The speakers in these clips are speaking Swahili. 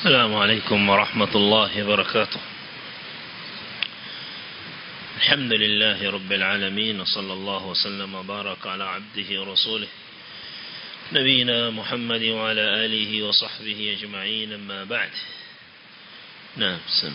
السلام عليكم ورحمة الله وبركاته الحمد لله رب العالمين وصلى الله وسلم وبارك على عبده ورسوله نبينا محمد وعلى آله وصحبه أجمعين أما بعد نعم سم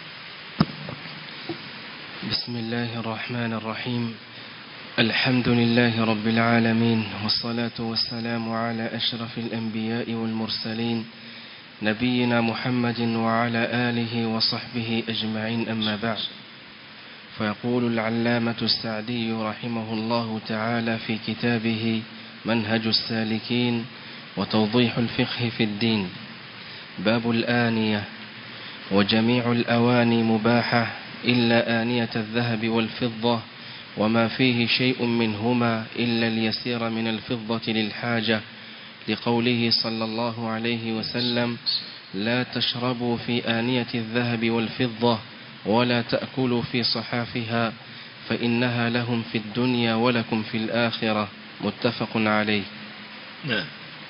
بسم الله الرحمن الرحيم الحمد لله رب العالمين والصلاة والسلام على أشرف الأنبياء والمرسلين نبينا محمد وعلى آله وصحبه أجمعين أما بعد فيقول العلامة السعدي رحمه الله تعالى في كتابه منهج السالكين وتوضيح الفقه في الدين باب الآنية وجميع الأواني مباحة إلا آنية الذهب والفضة وما فيه شيء منهما إلا اليسير من الفضة للحاجة لقوله صلى الله عليه وسلم لا تشربوا في آنية الذهب والفضة ولا تأكلوا في صحافها فإنها لهم في الدنيا ولكم في الآخرة متفق عليه نعم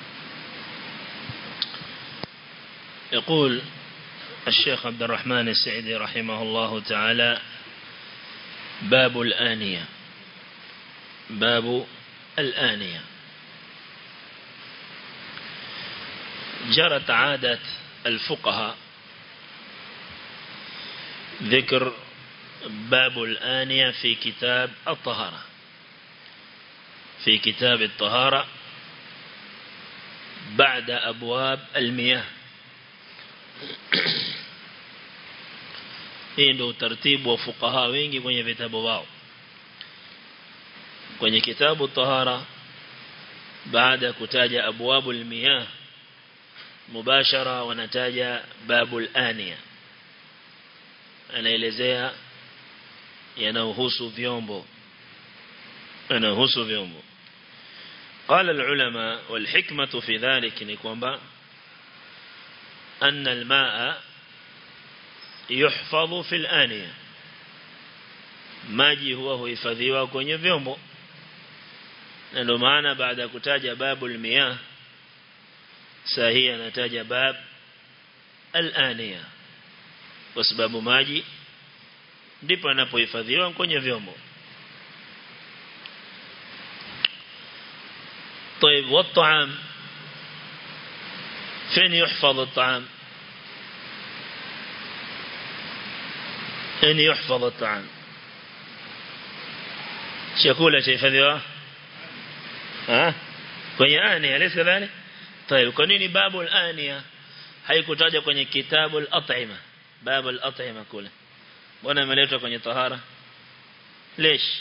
يقول الشيخ عبد الرحمن السعيدي رحمه الله تعالى باب الآنية باب الآنية جرت عادة الفقهاء ذكر باب الآنية في كتاب الطهارة في كتاب الطهارة بعد أبواب المياه hii ndio utaratibu wa fukaha wengi kwenye vitabu wao kwenye kitabu tahara baada ya kutaja abwabul miyah mubashara wanataja babul aniya anaelezea yanayohusu vyombo yanayohusu vyombo قال العلماء والحكمة في ذلك نكومبا أن الماء يحفظ في الآنية maji huwa huhifadhiwa kwenye vyombo na ndio maana baada ya kutaja babul miyah sahihi anataja bab al-aniya kwa sababu maji ndipo anapohifadhiwa kwenye vyombo طيب والطعام فين يحفظ الطعام أن يحفظ الطعام chakula chahifadhiwa ah kwenye ania lesa dhani طيب kwa nini babu al-ania haikutaja kwenye kitabu al-at'ima babu al-at'ima kule mbona imeletwa kwenye tahara lesh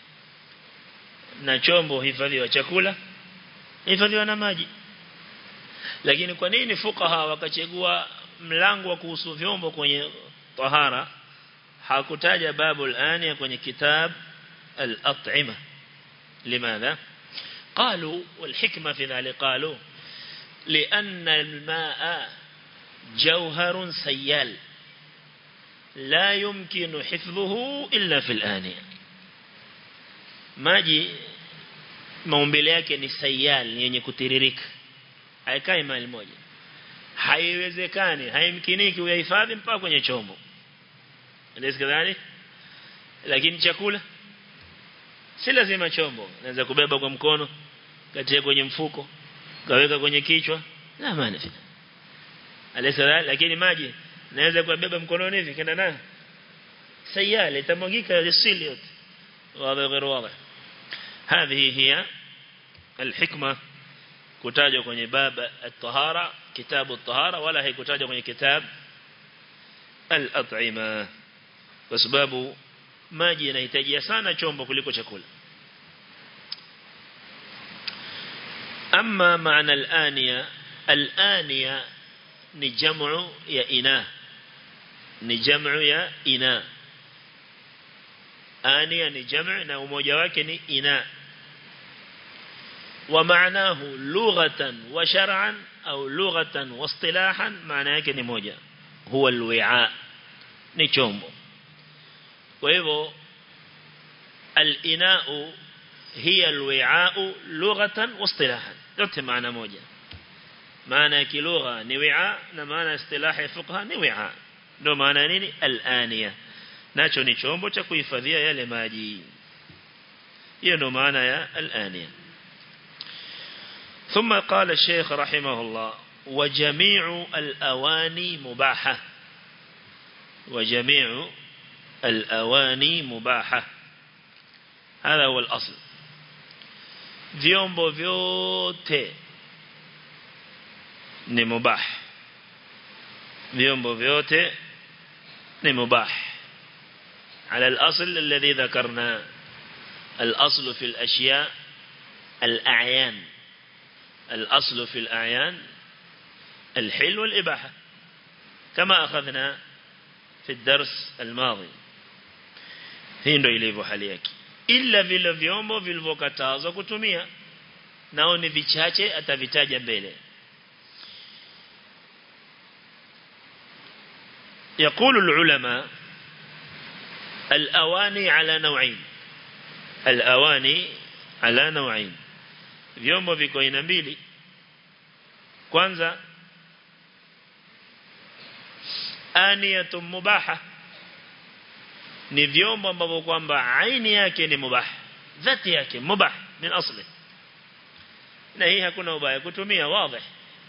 na chombo hifadhiwa chakula hifadhiwa na maji lakini kwa nini fukaha wakachagua mlango wa kuhusu vyombo kwenye tahara hakutaja babu al-ania kwenye kitab al-at'ima limadha قالوا والحكمة في ذلك قالوا لأن الماء جوهر سيال لا يمكن حفظه إلا في الآنية maji maumbile yake ni sayal yenye kutiririka haikai mahali moja haiwezekani haimkiniki uyahifadhi mpaka kwenye chombo ndio kadhani lakini chakula si lazima chombo naweza kubeba kwa mkono katia kwenye mfuko kaweka kwenye kichwa la maana fina alisa lakini maji naweza kubeba mkononi hivi kenda nayo sayale itamwagika lisili yote wazi غير واضح هذه هي الحكمة kutajwa kwenye bab at-tahara kitabu at-tahara wala haikutajwa kwenye kitab al-at'ima kwa sababu maji yanahitaji sana chombo kuliko chakula أما معنى الآنية الآنية نجمع يا إناء نجمع يا إناء آنية نجمع نوموجة وكني إناء ومعناه لغة وشرعا أو لغة واصطلاحا معناه كني موجة هو الوعاء نجمع وإذا maana ya kilugha ni wi'a na maana istilahi ya fuqaha ni wi'a ndio maana nini al-aniya nacho ni chombo cha kuhifadhia yale maji hiyo ndio maana ya al-aniya ثم قال الشيخ رحمه الله وجميع الأواني مباحة وجميع الأواني مباحة هذا هو الأصل vyombo vyote ni mubah vyombo vyote ni mubah على الأصل الذي ذكرنا الأصل في الأشياء الأعيان الأصل في الأعيان الحل والإباحة كما أخذنا في الدرس الماضي hii ndio ilivyo hali yake ila vile vyombo vilivyokatazwa kutumia nao ni vichache atavitaja mbele يقول العلماء الأواني على نوعين الأواني على نوعين vyombo viko aina mbili kwanza aniyatun mubaha ni vyombo ambavyo kwamba aini yake ni mubah dhati yake mubah min asli na hii hakuna ubaya kutumia wazi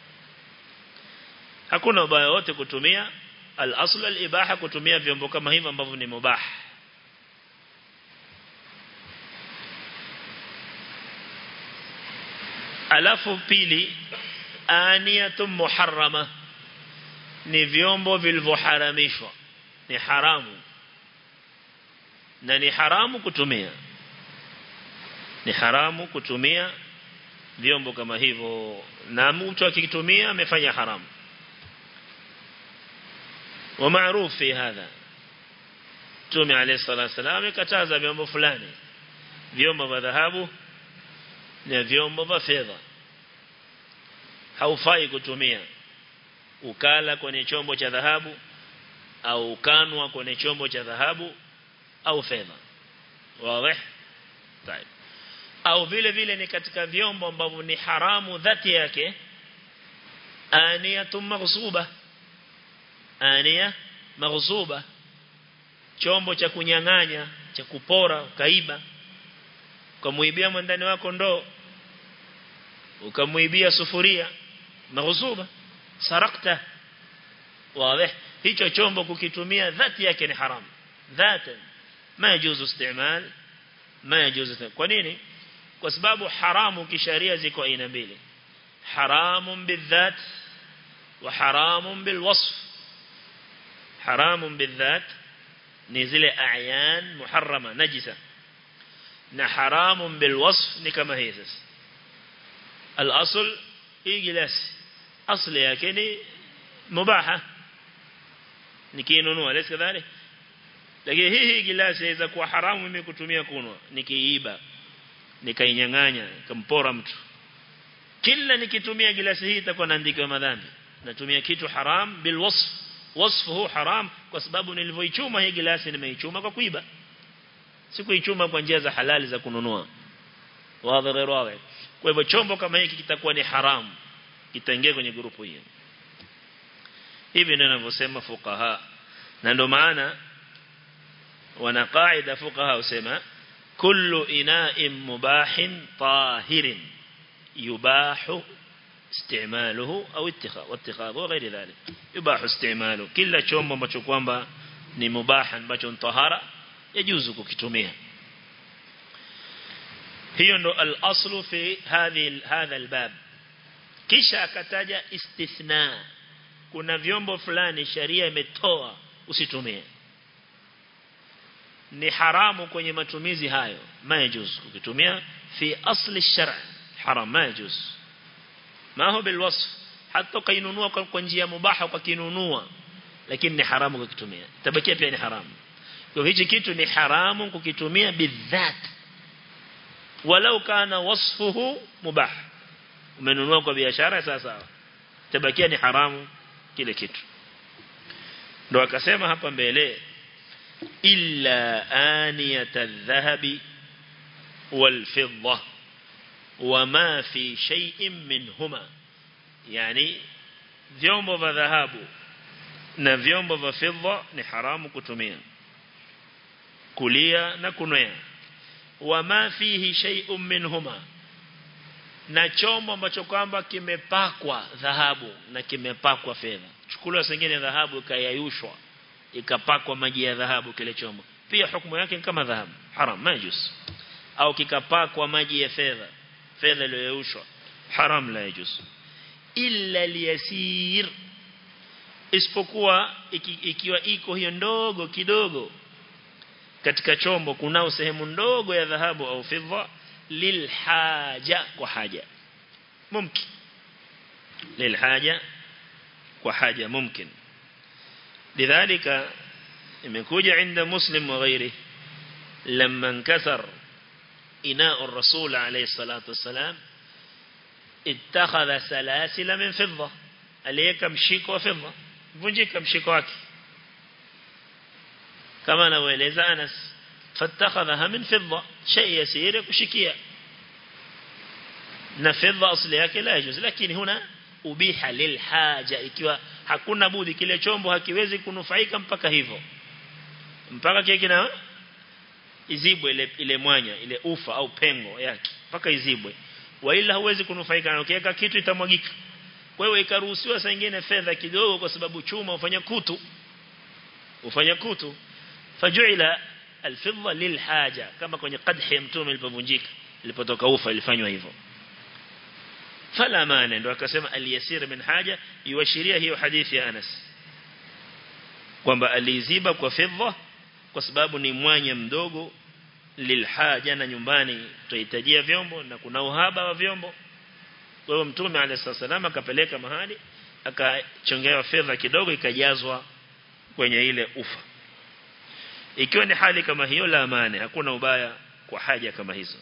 hakuna ubaya wote kutumia al-asl al-ibaha kutumia vyombo kama hivyo ambavyo ni mubah alafu pili aniyatun muharrama ni vyombo vilivyoharamishwa ni haramu na ni haramu kutumia ni haramu kutumia vyombo kama hivyo na mtu akikitumia amefanya haramu ومعروف في هذا تومي عليه الصلاة والسلام kataza vyombo fulani vyombo vya dhahabu na vyombo vya fedha haufai kutumia ukala kwenye chombo cha dhahabu au ukanwa kwenye chombo cha dhahabu au fedha wazi طيب au vile vile ni katika vyombo ambavyo ni haramu dhati yake aniyatun maghsuba ania maghsuba chombo cha kunyang'anya cha kupora ukaiba ukamuibia mwandani wako ndoo ukamuibia sufuria maghsuba sarakta wazi hicho chombo kukitumia dhati yake ni haramu dhatan ma yajuzu istimal ma yajuzu kwa nini kwa sababu haramu kisharia ziko aina mbili haramun bidhat wa haramun bilwasf haramun bidhat ni zile a'yan muharrama najisa na haramun bilwasf ni kama hii sasa al-asl hii gilasi asli yake ni mubaha nikinunua lesi kadhalik lakini hii hii gilasi inaweza kuwa haramu mimi kutumia kunwa nikiiba nikainyang'anya nikampora mtu kila nikitumia gilasi hii itakuwa naandika madhambi natumia kitu haram bil wasf wasfuhu haram kwa sababu nilivyoichuma hii gilasi nimeichuma kwa kuiba sikuichuma kwa njia za halali za kununua wazi ghairi wazi kwa hivyo chombo kama hiki kitakuwa ni haramu kitaingia kwenye grupu hii hivi ndio ninavyosema fuqaha na ndio maana wana qaida fuqaha usema kullu ina'in mubahin tahirin yubahu استعماله أو اتخاذ واتخاذه وغير ذلك يباح استعماله كلا chombo ambacho kwamba ni mubah ambacho tahara yajuzu kukitumia hiyo ndo al-aslu fi hadhi hadha al-bab kisha akataja istithna kuna vyombo fulani sharia imetoa usitumie ni haramu kwenye matumizi hayo majuz ukitumia fi asli shar' haram majuz ma huwa bilwasf hata kainunua kwa njia mubaha kwa kinunua lakini ni haramu kukitumia tabakia pia ni haramu kwa hichi kitu ni haramu kukitumia bidhat walau kana wasfuhu mubah umenunua kwa biashara sasa tabakia ni haramu kile kitu ndo akasema hapa mbele illa aniyata adh-dhahabi wal-fidda wama fi shay'in minhuma yani vyombo vya dhahabu na vyombo vya fedha ni haramu kutumia kulia na kunwea wama fihi shay'un minhuma na chombo ambacho kwamba kimepakwa dhahabu na kimepakwa fedha chukuliwa sengine dhahabu ikayayushwa ikapakwa maji ya dhahabu kile chombo pia hukumu yake kama dhahabu haram majus au kikapakwa maji ya fedha fedha iliyoyushwa haram la yajus illa liyasir isipokuwa iki, ikiwa iko hiyo ndogo kidogo katika chombo kunao sehemu ndogo ya dhahabu au fedha lilhaja kwa haja mumkin lilhaja kwa haja mumkin lidhalika imekuja inda muslim wa ghairi لما انكسر إناء الرسول عليه الصلاة والسلام اتخذ سلاسل من فضة عليك مشيك وفضة vunjika mshiko wake kama anavyoeleza Anas fattakhadha min fidda shay yasir kushikia na fidda asli yake la yajuz lakini huna ubiha lilhaja ikiwa hakuna budi kile chombo hakiwezi kunufaika mpaka hivyo mpaka kile kina izibwe ile ile mwanya ile ufa au pengo yake mpaka izibwe waila huwezi kunufaika na ukiweka kitu itamwagika kwa hiyo ikaruhusiwa saa nyingine fedha kidogo kwa sababu chuma ufanya kutu ufanya kutu fajuila alfidha lilhaja kama kwenye qadhi ya mtume ilipovunjika ilipotoka ufa ilifanywa hivyo fala maana ndo akasema aliyasir min haja iwashiria hiyo hadithi ya Anas kwamba aliziba kwa fedha kwa sababu ni mwanya mdogo lilhaja na nyumbani tuhitajia vyombo na kuna uhaba wa vyombo kwa hiyo mtume alayhisallam akapeleka mahali akachongewa fedha kidogo ikajazwa kwenye ile ufa ikiwa ni hali kama hiyo la maana hakuna ubaya kwa haja kama hizo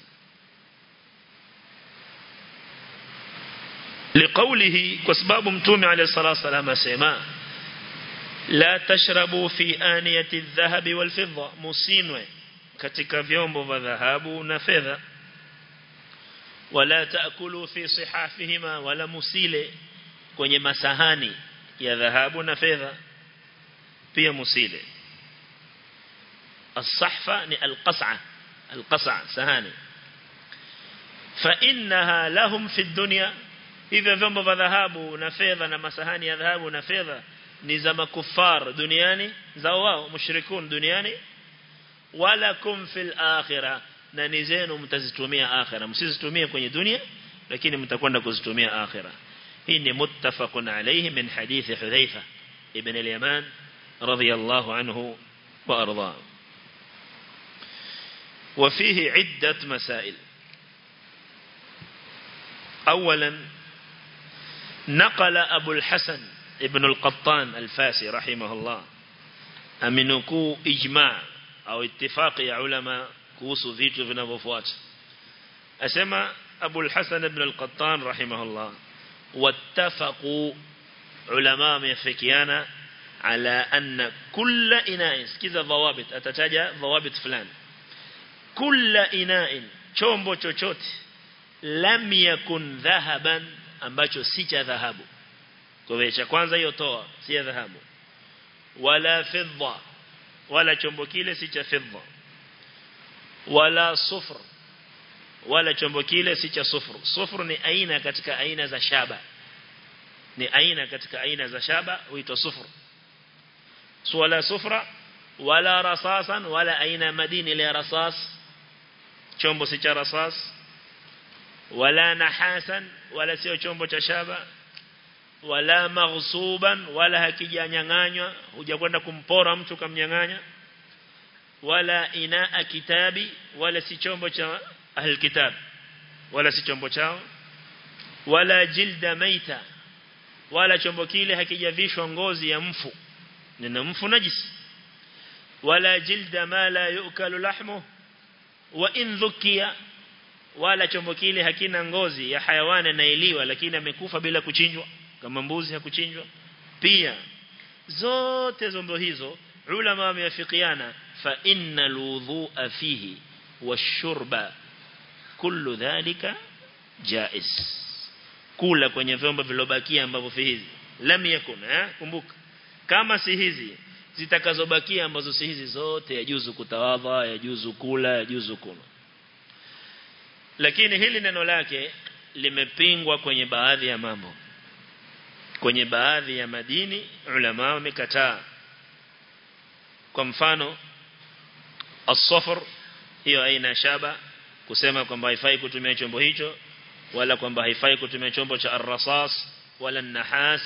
لقوله كسباب متوم عليه الصلاة والسلام سيما لا تشربوا في آنية الذهب والفضة مصينوه katika vyombo vya dhahabu na fedha wala taakulu fi sihafihima wala musile kwenye masahani ya dhahabu na fedha pia musile الصحفة ni القصعة القصعة sahani فإنها لهم في الدنيا hivyo vyombo vya dhahabu na fedha na masahani ya dhahabu na fedha ni za makufar duniani za wao mushrikun duniani wala kum fil akhirah na ni zenu mtazitumia akhirah msizitumie kwenye dunia lakini mtakwenda kuzitumia akhirah hii ni muttafaqun alayhi min hadith Hudhaifa ibn al-Yaman radiyallahu anhu wa arda وفيه عدة مسائل أولا نقل أبو الحسن ابن القطان الفاسي رحمه الله أمنكو إجماع أو اتفاق يا علماء كوسو فيتو vinavyofuata asema Abu al-Hasan ibn al-Qattan rahimahullah wattafaqu ulama wamefikiana ala anna kulla ina'in sikiza dhawabit atataja dhawabit fulani kulla ina'in chombo chochote lam yakun dhahaban ambacho si cha dhahabu kwa hiyo cha kwanza hiyo toa si ya dhahabu wala fidda wala chombo kile si cha fidda wala sufr wala chombo kile si cha sufru sufru ni aina katika aina za shaba ni aina katika aina za shaba huitwa sufru so wala sufra wala rasasan wala aina madini ile rasas chombo si cha rasas wala nahasan wala sio chombo cha shaba wala maghsuban wala hakijanyang'anywa hujakwenda kumpora mtu kamnyang'anya wala inaa kitabi wala si chombo cha ahl kitab wala si chombo chao wala jilda maita wala chombo kile hakijavishwa ngozi ya mfu nina mfu najisi wala jilda ma la yukalu lahmu wa in dhukiya wala chombo kile hakina ngozi ya hayawani anailiwa lakini amekufa bila kuchinjwa kama mbuzi hakuchinjwa pia zote zombo hizo ulama wameafikiana fa innal wudhu'a fihi washurba kullu dhalika jaiz kula kwenye vyombo vilobakia ambavyo fi hizi lam yakun eh kumbuka kama si hizi zitakazobakia ambazo si hizi zote yajuzu kutawadha yajuzu kula yajuzu kunywa lakini hili neno lake limepingwa kwenye baadhi ya mambo kwenye baadhi ya madini ulama wamekataa kwa mfano as-safar hiyo aina shaba kusema kwamba haifai kutumia chombo hicho wala kwamba haifai kutumia chombo cha ar-rasas wala nahas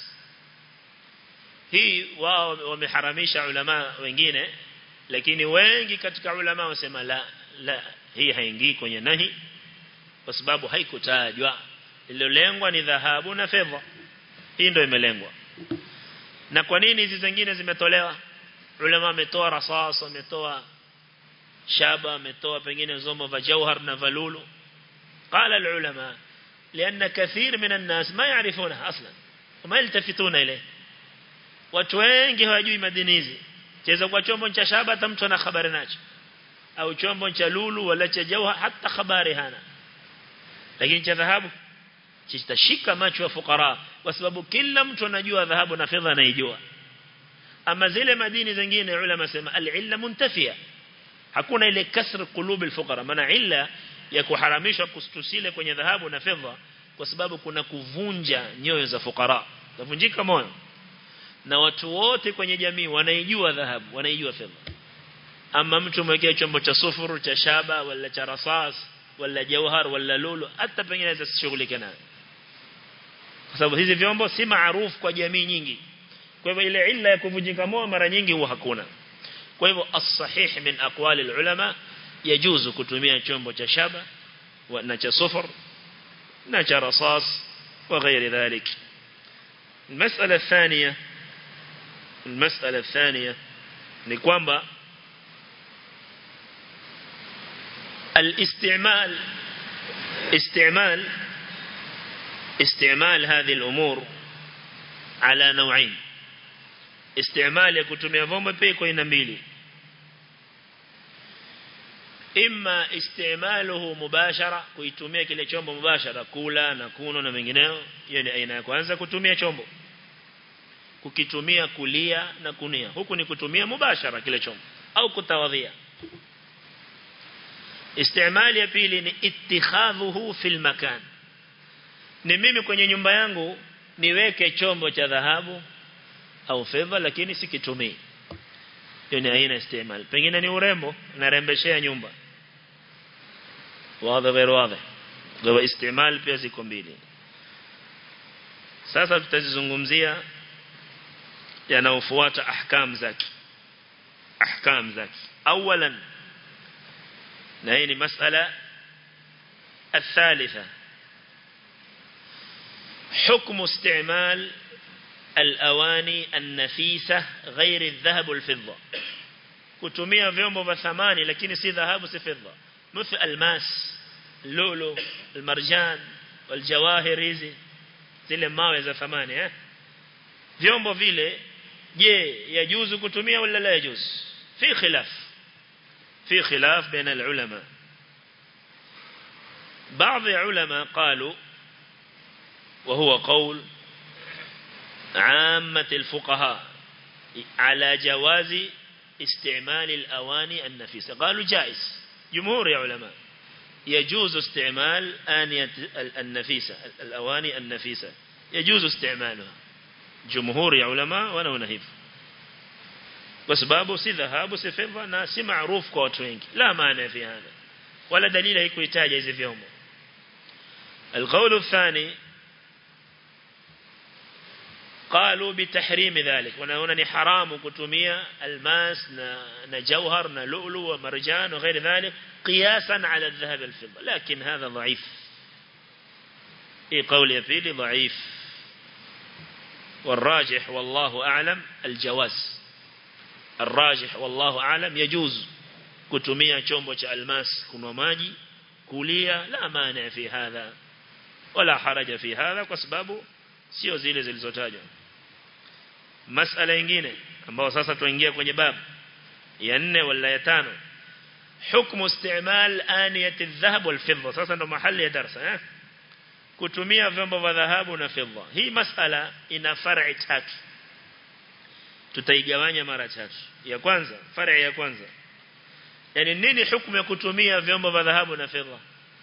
hii wao wameharamisha ulama wengine lakini wengi katika ulama wasema la la hii haingii kwenye nahi kwa sababu haikutajwa ililolengwa ni dhahabu na fedha hii ndio imelengwa na kwa nini hizi zingine zimetolewa ulama wametoa rasas wametoa shaba wametoa pengine zombo vya jauhar na valulu قال العلماء لأن كثير من الناس ما يعرفونها أصلا وما يلتفتون إليه watu wengi hawajui madini hizi cheza kwa chombo cha shaba hata mtu ana habari nacho au chombo cha lulu wala cha jauha hata habari hana lakini cha dhahabu kitashika macho ya fukara kwa sababu kila mtu anajua dhahabu na fedha anaijua ama zile madini zingine ulama sema al-illa muntafia hakuna ile kasr qulub al-fuqara maana illa ya kuharamishwa kustusile kwenye dhahabu na fedha kwa sababu kuna kuvunja nyoyo za fukara kuvunjika moyo na watu wote kwenye jamii wanaijua dhahabu wanaijua fedha ama mtu mwekea chombo cha sufuru cha shaba wala cha rasas wala jauhar wala lulu hata pengine asishughulike nayo kwa sababu hizi vyombo si maarufu kwa jamii nyingi kwa hivyo ile illa ya kuvunjika moyo mara nyingi huwa hakuna kwa hivyo as-sahih min aqwali al-ulama yajuzu kutumia chombo cha shaba na cha sufur na cha rasas وغير ذلك المسألة الثانية المسألة الثانية ni kwamba الاستعمال استعمال استعمال هذه الأمور على نوعين استعمال يكتمي فوم بيكو ينميلي إما استعماله مباشرة kuitumia kile chombo mubashara kula na kuno na mengineo hiyo ni aina ya kwanza kutumia chombo kukitumia kulia na kunia huku ni kutumia mubashara kile chombo au kutawadhia istimali ya pili ni ittikhadhuhu fil makan ni mimi kwenye nyumba yangu niweke chombo cha dhahabu au fedha lakini sikitumii hiyo ni aina istimal pengine ni urembo narembeshea nyumba wazi غير wazi kwa istimal pia ziko mbili sasa tutazizungumzia yanaofuata ahkam zake ahkam zake awalan na hii ni masala الثالثة حكم استعمال الأواني النفيسة غير الذهب والفضة kutumia vyombo vya thamani lakini si dhahabu si fedha مثل الماس اللؤلؤ المرجان والجواهر hizi zile mawe za thamani eh vyombo vile je yajuzu kutumia wala la yajuz fi khilaf في خلاف بين العلماء بعض العلماء قالوا وهو قول عامة الفقهاء على جواز استعمال الأواني النفيسة قالوا جائز جمهور يا علماء يجوز استعمال آنية النفيسة الأواني النفيسة يجوز استعمالها جمهور يا علماء وانا ونهيف kwa sababu si dhahabu si fedha na si maarufu kwa watu wengi la maana fi hada wala dalili haikuitaja hizi vyombo القول الثاني قالوا بتحريم ذلك ونهونا ni haramu kutumia almas na na jawhar na lu'lu wa marjan wa غير ذلك قياسا على الذهب والفضه لكن هذا ضعيف اي قول يفيلي ضعيف والراجح والله اعلم الجواز الراجح والله أعلم يجوز kutumia chombo cha almas kunwa maji kulia la maana fi hadha wala haraja fi hadha kwa sababu sio zile zilizotajwa masala nyingine ambao sasa tuingia kwenye babu ya 4 wala ya 5 حكم استعمال آنية الذهب والفضة sasa ndo mahali ya darasa eh kutumia vyombo vya dhahabu na fedha hii masala ina far'i tatu tutaigawanya mara tatu ya kwanza far'i ya kwanza yani nini hukumu ya kutumia vyombo vya dhahabu na fedha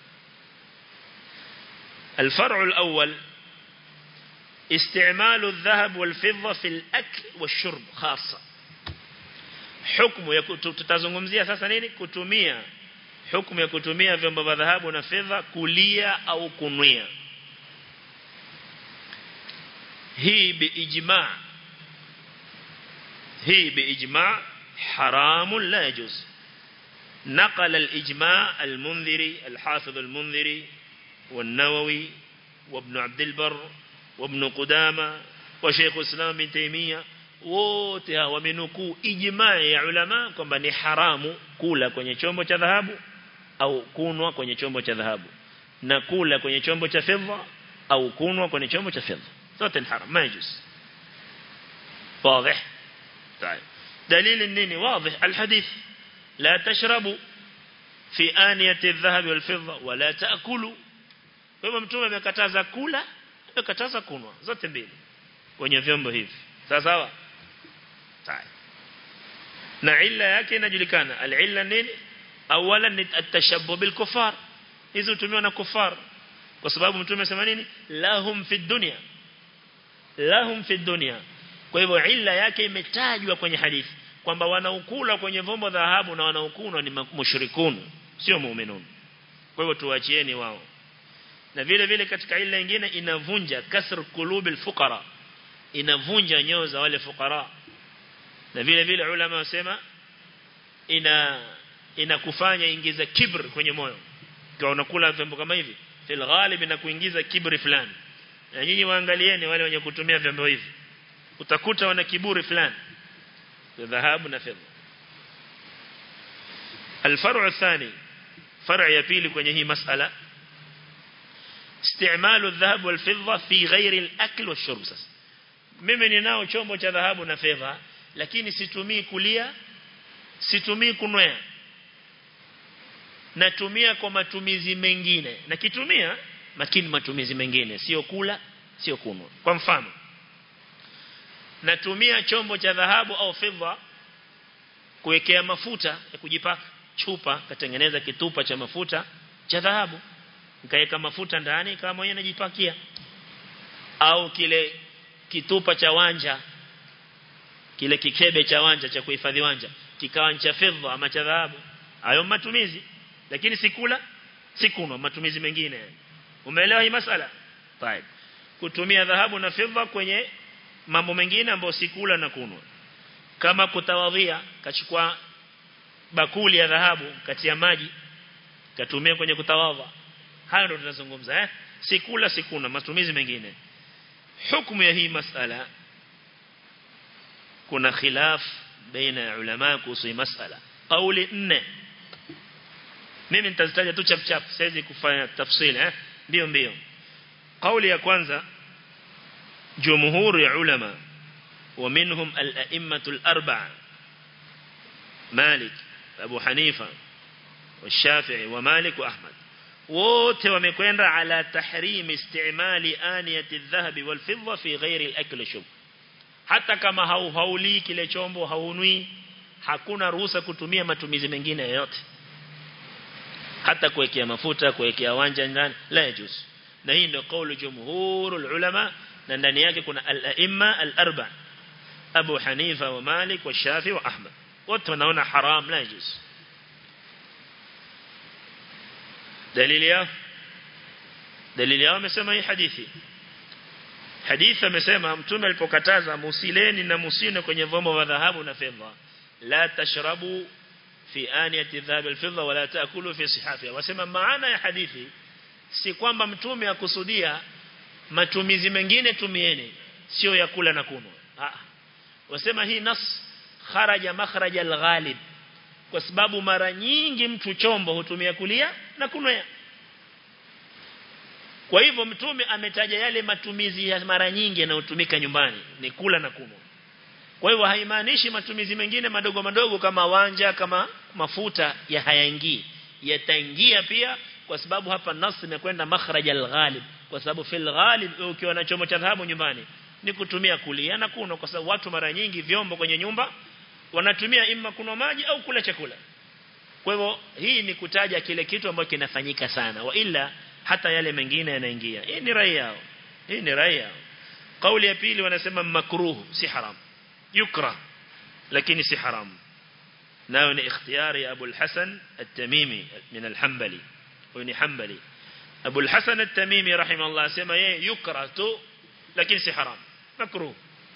الفرع الأول استعمال الذهب والفضة في الأكل والشرب خاصة حكم tutazungumzia sasa nini kutumia hukumu ya kutumia vyombo vya dhahabu na fedha kulia au kunwia hii biijma hii biijma حرام لا يجوز نقل الإجماع المنذري الحافظ المنذري والنووي وابن عبد البر وابن قدامة وشيخ الإسلام بن تيمية wote hawa wamenukuu ijmaa ya ulama kwamba ni haramu kula kwenye chombo cha dhahabu au kunwa kwenye chombo cha dhahabu na kula kwenye chombo cha fedha au kunwa kwenye chombo cha fedha zote ni haram majus واضح طيب دليل النيني واضح الحديث لا تشربوا في آنية الذهب والفضة ولا تأكلوا kwa hivyo mtume amekataza kula amekataza kunwa zote mbili kwenye vyombo hivi sawa sawa طيب na illa yake inajulikana al-illa nini awalan ni at-tashabbuh bil kufar hizo hutumiwa na kufar kwa sababu mtume amesema nini lahum fi dunya lahum fi dunya kwa hivyo illa yake imetajwa kwenye hadithi kwamba wanaokula kwenye vombo dhahabu na wanaokunwa ni mushrikun sio muuminin kwa hivyo tuachieni wao na vile vile katika illa nyingine inavunja kasr qulubil fuqara inavunja nyoyo za wale fuqara na vile vile ulama wasema ina inakufanya ingiza kibr kwenye moyo kwa unakula vyombo kama hivi fil ghalib na kuingiza kibri fulani na nyinyi waangalieni wale wenye kutumia vyombo hivi utakuta wana kiburi fulani dhahabu na fedha الفرع الثاني فرع يبيل kwenye hii masala استعمال الذهب والفضة في غير الأكل والشرب sasa mimi ninao chombo cha dhahabu na fedha lakini situmii kulia situmii kunwea natumia kwa matumizi mengine na kitumia lakini matumizi mengine sio kula sio kunwa kwa mfano natumia chombo cha dhahabu au fedha kuwekea mafuta ya kujipaka chupa katengeneza kitupa cha mafuta cha dhahabu nikaweka mafuta ndani kama mwenyewe najipakia au kile kitupa cha wanja kile kikebe cha wanja cha kuhifadhi wanja kikawa cha fedha ama cha dhahabu hayo matumizi lakini sikula sikunwa matumizi mengine umeelewa hii masala طيب kutumia dhahabu na fedha kwenye mambo mengine ambayo sikula na kunwa kama kutawadhia kachukua bakuli ya dhahabu kati ya maji katumia kwenye kutawadha hayo ndio tunazungumza eh sikula sikuna matumizi mengine hukumu ya hii masala kuna khilaf baina ya ulama kuhusu hii masala kauli nne mimi nitazitaja tu chap chap siwezi kufanya tafsiri eh ndio ndio kauli ya kwanza jumhur ya ulama ومنهم الأئمة الأربعة مالك أبو حنيفة والشافعي ومالك وأحمد wote wamekwenda ala tahrim istimali aniyati adh-dhahab wal-fidda fi ghairi al-akl shub hata kama hauhauli kile chombo haunui hakuna ruhusa kutumia matumizi mengine yoyote hata kuwekea mafuta kuwekea wanja ndani la yajuz na hii ndio kauli jumhurul ulama na ndani yake kuna al-aimma al-arba Abu Hanifa wa Malik wa Shafi wa Ahmad wote wanaona haram la yajuz dalili yao dalili yao amesema hii hadithi hadithi amesema mtume alipokataza musileni na musine kwenye vyombo vya dhahabu na fedha la tashrabu fi aniyati dhahab alfidda wala taakulu fi sihafiha wasema maana ya hadithi si kwamba mtume akusudia matumizi mengine tumieni sio ya kula na kunwa ah wasema hii nas kharaja makhraja alghalib kwa sababu mara nyingi mtu chombo hutumia kulia na kunwea kwa hivyo mtume ametaja yale matumizi ya mara nyingi yanayotumika nyumbani ni kula na kunwa kwa hivyo haimaanishi matumizi mengine madogo madogo kama wanja kama mafuta ya hayaingii yataingia pia kwa sababu hapa nas imekwenda makhraj al-ghalib kwa sababu fil ghalib ukiwa na chombo cha dhahabu nyumbani ni kutumia kulia na kunywa kwa sababu watu mara nyingi vyombo kwenye nyumba wanatumia imma kunywa maji au kula chakula kwa hivyo hii ni kutaja kile kitu ambacho kinafanyika sana wa ila hata yale mengine yanaingia hii ni rai yao hii ni rai yao kauli ya pili wanasema makruh si haram yukra lakini si haram nayo ni ikhtiyari ya Abu al-Hasan at-Tamimi min al-Hanbali huyo ni Hanbali Abu al-Hasan at-Tamimi rahimahullah sema yeye yukra tu lakini si haram makruh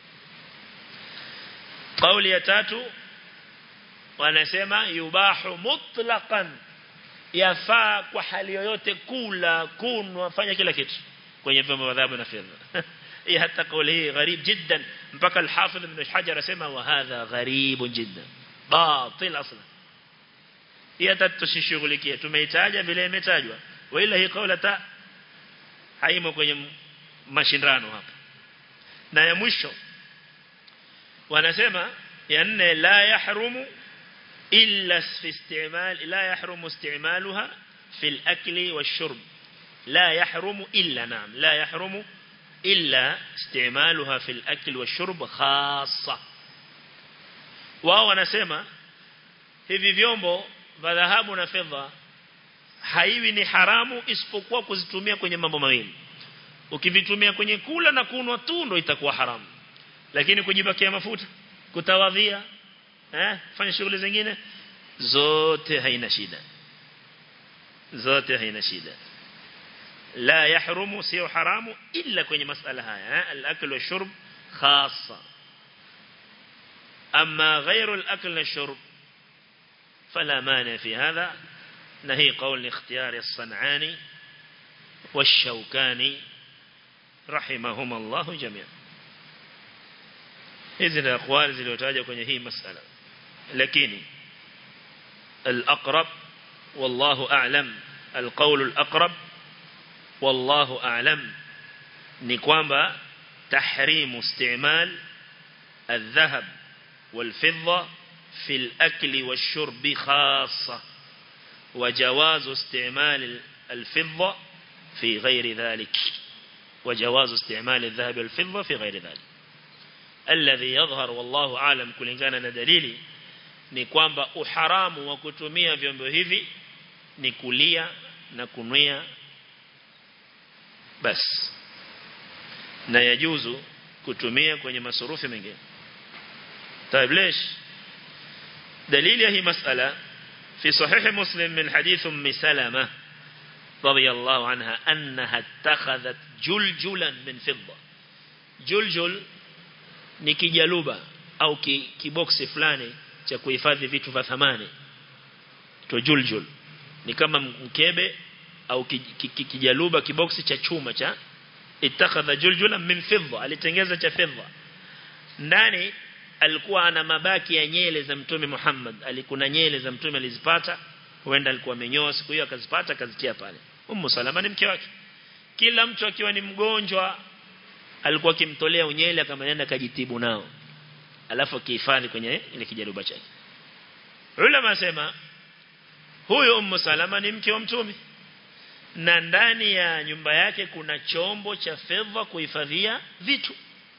kauli ya tatu wanasema yubahu mutlaqan yafaa kwa hali yoyote kula kunwa fanya kila kitu kwenye vyombo vya dhahabu na fedha hii hata kauli hii gharib jiddan mpaka al-Hafidh ibn Hajar asema wa hadha gharib jiddan batil asla hii hata tusishughulikie tumeitaja vile imetajwa wala hii kauli ta haimo kwenye mashindano hapa na ya mwisho wanasema ya nne la yahrumu إلا في استعمال لا يحرم استعمالها في الأكل والشرب لا يحرم إلا نعم لا يحرم إلا استعمالها في الأكل والشرب خاصة wao wanasema hivi vyombo vya dhahabu na fedha haiwi ni haramu isipokuwa kuzitumia kwenye mambo mawili ukivitumia kwenye kula na kunwa tu ndo itakuwa haramu lakini kujibakia mafuta kutawadhia eh fanya shughuli zingine zote haina shida zote haina shida la yahrumu sio haramu illa kwenye masala haya eh al-akl wa shurb khassa amma ghayru al-akl wa shurb فلا مانع في هذا نهي قول اختيار الصنعاني والشوكاني رحمهما الله جميعا hizi ni akwali zilizotajwa kwenye hii masala lakini al-aqrab wallahu a'lam al-qawl al-aqrab wallahu a'lam ni kwamba tahrim istimal الذهب والفضة في الأكل والشرب خاصة وجواز استعمال الفضة في غير ذلك وجواز استعمال الذهب والفضة في غير ذلك الذي يظهر والله عالم kulingana na dalili ni kwamba uharamu wa kutumia vyombo hivi ni kulia na kunwia bas na yajuzu kutumia kwenye masurufi mengine طيب ليش دليل هي مسألة في صحيح مسلم من حديث أم سلمة رضي الله عنها أنها اتخذت جلجلا من فضة جلجل ni kijaluba au kiboksi fulani cha kuhifadhi vitu vya thamani to juljul ni kama mkebe au kijaluba kiboksi cha chuma cha ittakhadha juljulan min fidda alitengeza cha fidda ndani alikuwa ana mabaki ya nyele za mtume Muhammad alikuna nyele za mtume alizipata huenda alikuwa amenyoa siku hiyo akazipata akazitia pale Ummu Salama ni mke wake kila mtu akiwa ni mgonjwa alikuwa akimtolea unyele kama nenda kajitibu nao alafu akihifadhi kwenye ile kijaruba chake ulama sema huyo Ummu Salama ni mke wa mtume na ndani ya nyumba yake kuna chombo cha fedha kuhifadhia vitu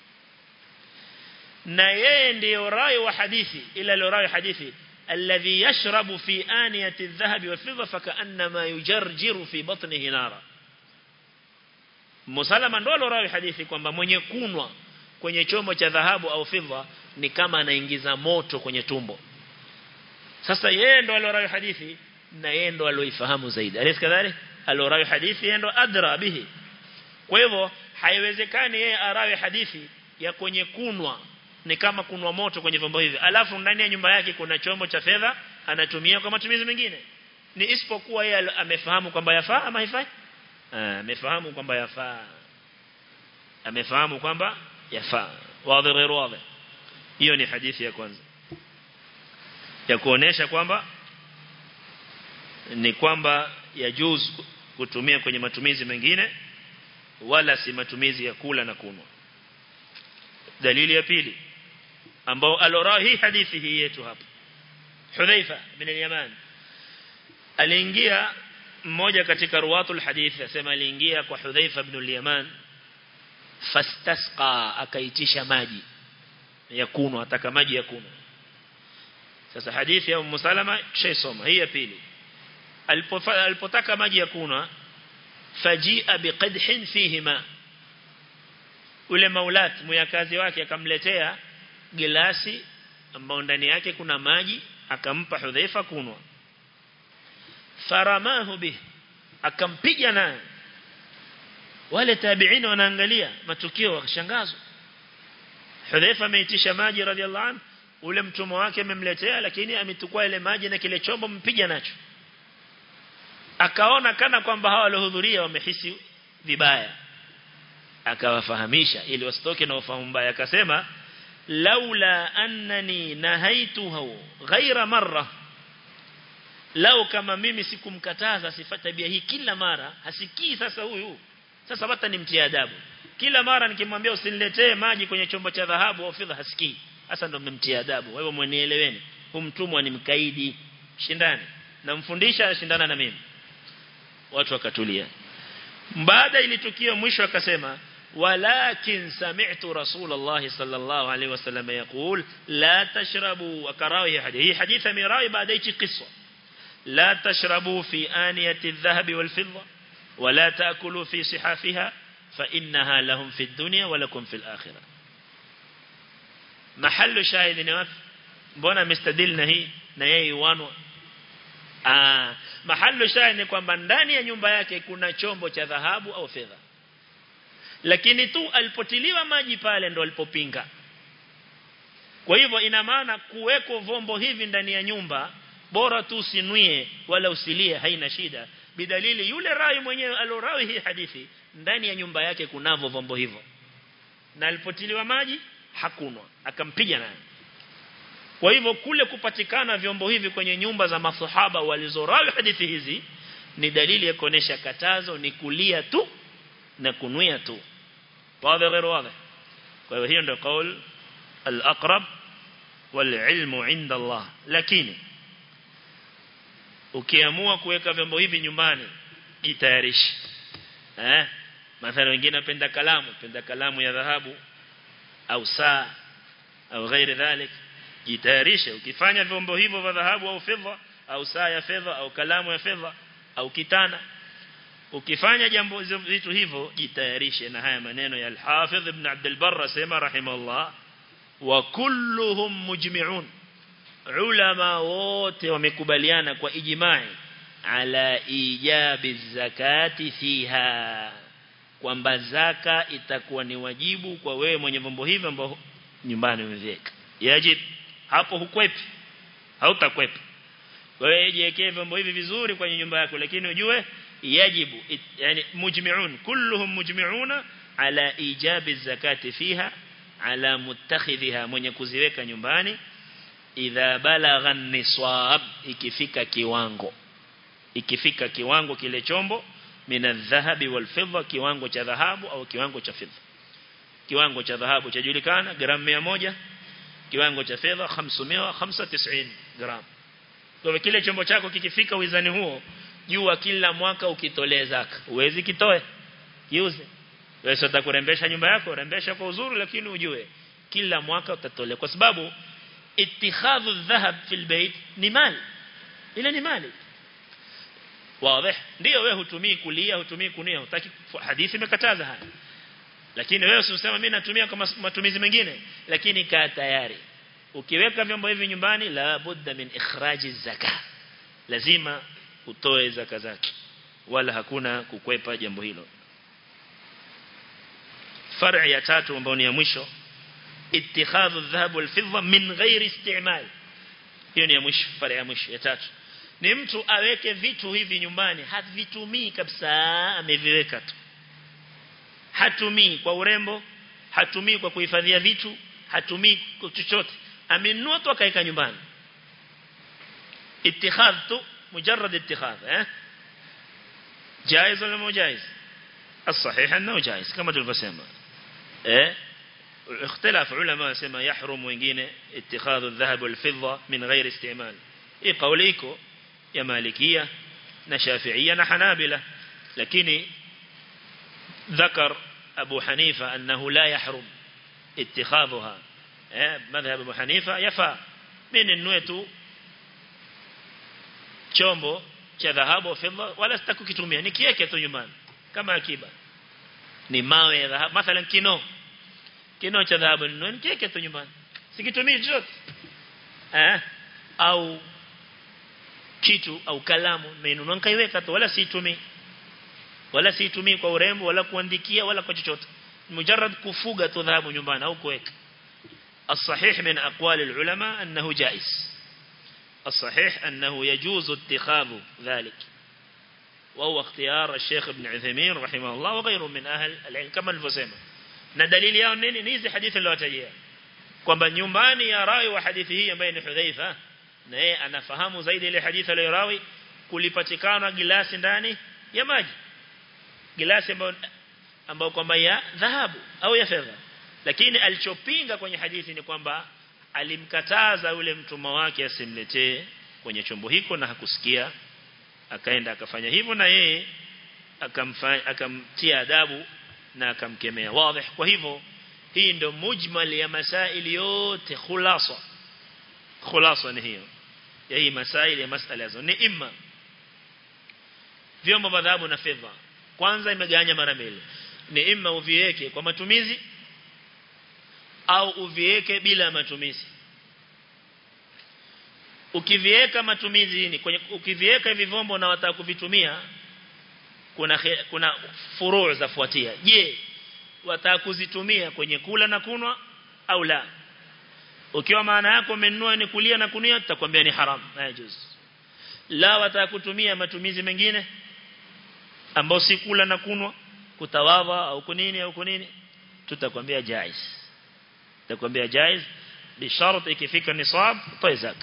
na yeye ndiyo rai wa hadithi ila ile rai hadithi alladhi yashrabu fi aniyati adh-dhahab wa fidda fakaannama yujarjiru fi batnihi nara Musalama ndo rai hadithi kwamba mwenye kunwa kwenye chombo cha dhahabu au fidda ni kama anaingiza moto kwenye tumbo sasa yeye ndo alorai hadithi na yeye ndo aloifahamu zaidi alisi kadhalik alorai hadithi yeye ndo adra bihi kwa hivyo haiwezekani yeye arawi hadithi ya kwenye kunwa ni kama kunwa moto kwenye vyombo hivi alafu ndani ya nyumba yake kuna chombo cha fedha anatumia kwa matumizi mengine ni isipokuwa yeye amefahamu kwamba yafaa ama haifai amefahamu kwamba yafaa amefahamu kwamba yafaa wazi غير wazi hiyo ni hadithi ya kwanza ya kuonesha kwamba ni kwamba yajuz kutumia kwenye matumizi mengine wala si matumizi ya kula na kunwa dalili ya pili ambao alora hii hadithi hii yetu hapa Hudhaifa bin al-Yaman aliingia mmoja katika ruwatul hadith asema aliingia kwa Hudhaifa ibn al-Yaman fastasqa akaitisha maji ya kunwa ataka maji ya kunwa sasa hadithi ya Ummu Salama shaisoma hii ya pili alipotaka maji ya kunwa fajia biqadhin fihi ma ule maulat muyakazi wake akamletea gilasi ambao ndani yake kuna maji akampa Hudhaifa kunwa faramahu bih akampiga naye wale tabi'in wanaangalia matukio wakashangazwa Hudhaifa ameitisha maji radhiallahu anhu ule mtumwa wake amemletea lakini ametukua ile maji na kile chombo mpiga nacho akaona kana kwamba hawa waliohudhuria wamehisi vibaya akawafahamisha ili wasitoke na ufahamu mbaya akasema laula annani nahaituhu ghaira marra lau kama mimi sikumkataza sifa tabia hii kila mara hasikii sasa huyu sasa hata nimtie adabu kila mara nikimwambia usiniletee maji kwenye chombo cha dhahabu au fedha hasikii sasa ndo mmemtia adabu wewe mwenieleweni huyu mtumwa ni mkaidi shindani namfundisha shindana na mimi watu wakatulia baada ili tukio mwisho akasema ولكن سمعت رسول الله صلى الله عليه وسلم يقول لا تشربوا وكراوي حديث هي حديث ميراوي بعد ايش قصة لا تشربوا في آنية الذهب والفضة ولا تأكلوا في صحافها فإنها لهم في الدنيا ولكم في الآخرة محل شاهد نواف mbona mistadil na hii na yeye wanwa ah mahali shahidi ni kwamba ndani ya nyumba yake kuna chombo cha dhahabu au fedha lakini tu alipotiliwa maji pale ndo alipopinga kwa hivyo ina maana kuweko vombo hivi ndani ya nyumba bora tu usinuie wala usilie haina shida bidalili yule rai mwenyewe alorawi hii hadithi ndani ya nyumba yake kunavo vombo hivyo na alipotiliwa maji hakunwa akampiga naye kwa hivyo kule kupatikana vyombo hivi kwenye nyumba za masahaba walizorawi hadithi hizi ni dalili ya kuonesha katazo ni kulia tu na kunuia tu wazi غير واضح kwa hivyo hiyo ndio kaul al-aqrab wal-ilmu inda Allah lakini ukiamua kuweka vyombo hivi nyumbani jitayarishe eh mathalan wengine wapenda kalamu penda kalamu ya dhahabu au saa au ghairi dhalik jitayarishe ukifanya vyombo hivyo vya dhahabu au fedha au saa ya fedha au kalamu ya fedha au kitana ukifanya jambo vitu hivyo jitayarishe na haya maneno ya al-Hafidh ibn Abd al-Barr sema rahimahullah wa kulluhum mujmi'un ulama wote wamekubaliana kwa ijma'i ala ijabi zakati fiha kwamba zaka itakuwa ni wajibu kwa wewe mwenye vyombo hivi ambao nyumbani umeviweka yajib hapo hukwepi hautakwepa wewe jiwekee vyombo hivi vizuri kwenye nyumba yako lakini ujue yajibu yani mujmi'un kulluhum mujmi'una ala ijabi zakati fiha ala muttakhidhiha mwenye kuziweka nyumbani idha balagha niswab ikifika kiwango ikifika kiwango kile chombo mina dhahabi wal fidda kiwango cha dhahabu au kiwango cha fedha kiwango cha dhahabu chajulikana gramu 100 kiwango cha fedha 595 gram kwa kile chombo chako kikifika wizani huo jua kila mwaka ukitolee zaka uwezi kitoe kiuze wewe utakurembesha nyumba yako rembesha kwa uzuri lakini ujue kila mwaka utatolea kwa sababu اتخاذ الذهب في البيت ni mali ile ni mali wazi ndio wewe hutumii kulia hutumii kunia hutaki hadithi imekataza haya lakini wewe usisema mimi natumia kwa matumizi mengine lakini kaa tayari ukiweka vyombo hivi nyumbani la budda min ikhraji zaka lazima utoe zaka zake wala hakuna kukwepa jambo hilo far'i ya tatu ambayo ni ya mwisho اتخاذ الذهب والفضة من غير استعمال hiyo ni ya mwisho far'i ya mwisho ya tatu ni mtu aweke vitu hivi nyumbani havitumii kabisa ameviweka tu hatumii kwa urembo hatumii kwa kuhifadhia vitu hatumii kwa chochote amenunua tu akaeka nyumbani اتخاذ tu مجرد اتخاذ eh جائز ولا مو جائز الصحيح انه جائز كما tulivyosema eh اختلاف علماء سما يحرم wengine اتخاذ الذهب والفضة من غير استعمال ايه قوليكو يا مالكية na Shafi'ia na Hanabila lakini ذكر أبو حنيفة أنه لا يحرم اتخاذها مذهب أبو حنيفة يفا من النوية chombo cha dhahabu fedha wala sitaku kitumia nikiweke tu nyumbani kama akiba ni mawe ya dhahabu mathalan kino kino cha dhahabu nikiweke tu nyumbani sikitumii chochote eh au kitu au kalamu nimeinunua nikaiweka tu wala siitumii wala siitumii kwa urembo wala kuandikia wala kwa chochote mujarrad kufuga tu dhahabu nyumbani au kuweka الصحيح من أقوال العلماء أنه جائز الصحيح أنه يجوز اتخاذ ذلك وهو اختيار الشيخ ابن عثيمين رحمه الله وغيره من أهل العلم كما الفسيمة ندليل yao nini ni hizi hadithi niliyotajia kwamba nyumbani ya rawi wa hadithi hii ambaye ni Hudhaifa na yeye anafahamu zaidi ile hadithi aliyorawi kulipatikana gilasi ndani ya maji gilasi ambayo ambayo kwamba ya dhahabu au ya fedha lakini alichopinga kwenye hadithi ni kwamba alimkataza yule mtumwa wake asimletee kwenye chombo hiko na hakusikia akaenda akafanya hivyo na yeye akamfanya akamtia adabu na akamkemea wazi kwa hivyo hii ndio mujmal ya masaili yote khulasa khulasa ni hiyo ya hii masaili ya masala hizo ni imma vyombo vya dhahabu na fedha kwanza imeganya mara mbili ni imma uviweke kwa matumizi au uviweke bila matumizi ukiviweka matumizi ni kwenye ukiviweka hivi vyombo na wataka kuvitumia kuna kuna furuu zafuatia je wataka kuzitumia kwenye kula na kunwa au la ukiwa maana yako umenunua ni kulia na kunia tutakwambia ni haram hayajuz la wataka kutumia matumizi mengine ambao si kula na kunwa kutawadha au kunini au kunini tutakwambia jaiz tutakwambia jaiz bi shart ikifika nisab toa zaka